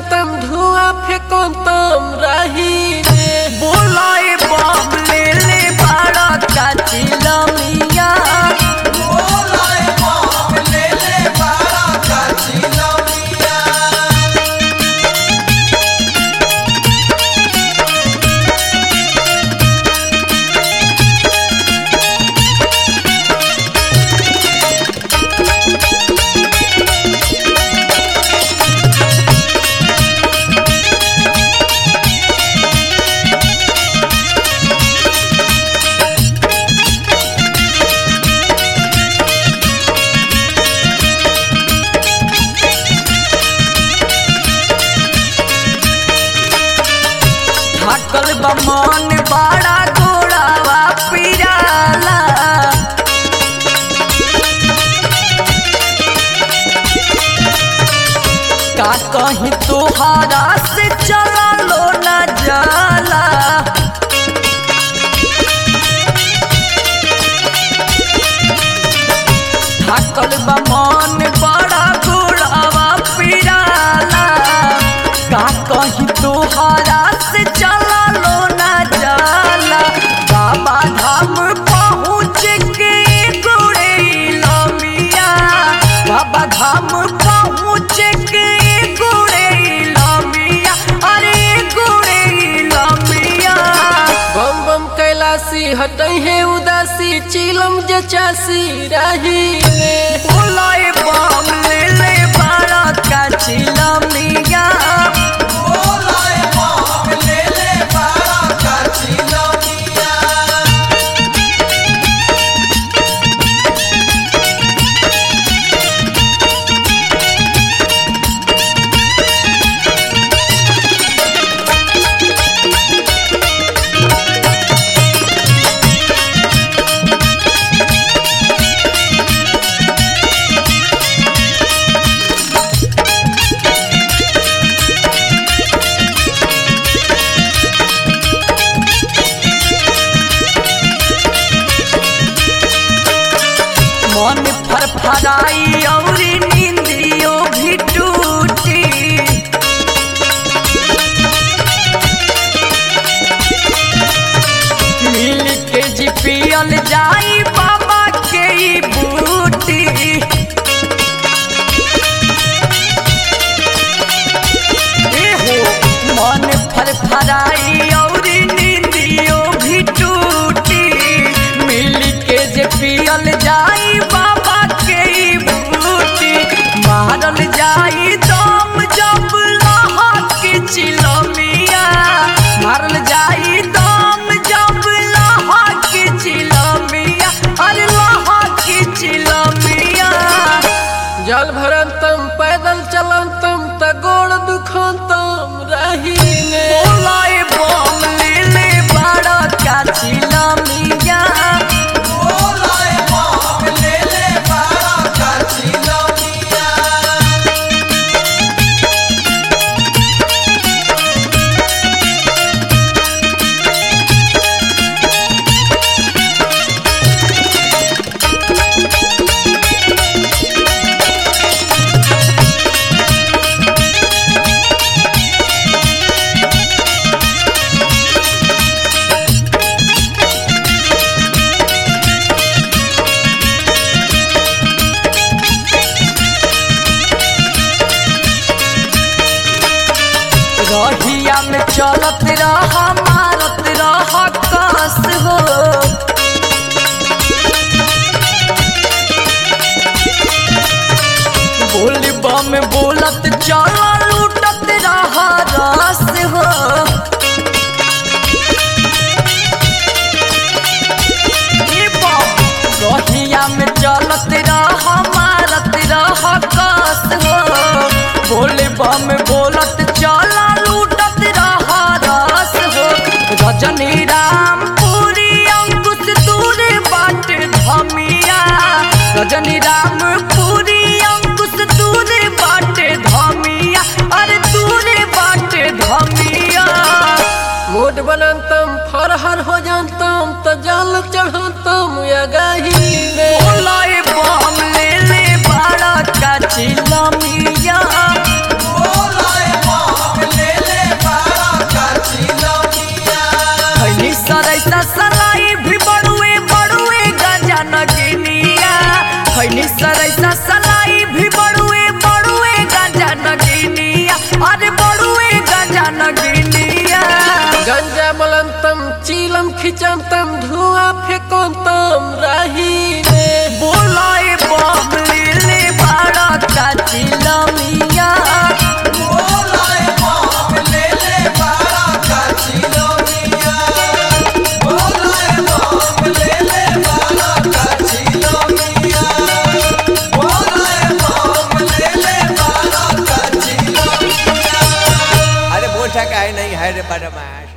चलंतम धुआं फेंकंतम रही रे बोलाए बम ले ले बड़ा काचिला मिया थकल बमन बड़ा गोड़ावा पिराला का कहीं तोहारा से चला लो न जाला थकल बमन बड़ा गोड़ावा पिराला का कहीं तोहारा से चला लो न जाला बाबा धाम पहुँच के गोड़े लमिया बाबा धाम पहुँच के गोड़े लमिया अरे गोड़े लमिया बम बम कैलाशी हटई है उदासी चिलम जचासी रही रे बोलाए बम ले ले बड़ा काचिला मिया मन फरफराई औरी नींदियो भी टूटी मिल के जी पियल जाई बाबा के ई बूटी एहो मन फरफराई औरी नींदियो भी टूटी मिल के जे पियल जाई बाबा के ई बूटी मारल जाई दम जब लहा के चिलमिया मारल जाई दम जब लहा के चिलमिया अरे लहा के चिलमिया जल भरंतम पैदल चलंतम त गोड़ दुखंतम रही रे बोलाए बम ले ले बड़ा काचिला मिया रहिया में चलत रह मारत रह कस हो बोल बम बोलत चल लूटत रह रस हो ए बाप, रहिया में चलत रह मारत रह कस हो बोले बम बोलत चला लूटत रह रस हो रजनी राम पूरी अंकुश दूर बाट धमिया रजनी राम पूरी अंकुश दूर बाट धमिया अरे दूर बाट धमिया मोट बनंतम फरहर हो जानतम त जल चढ़ंतम या गही रे बोलाए बम ले ले बड़ा काचिला मिया बोलाए बम ऐसा काहे नहीं है रे बदमाश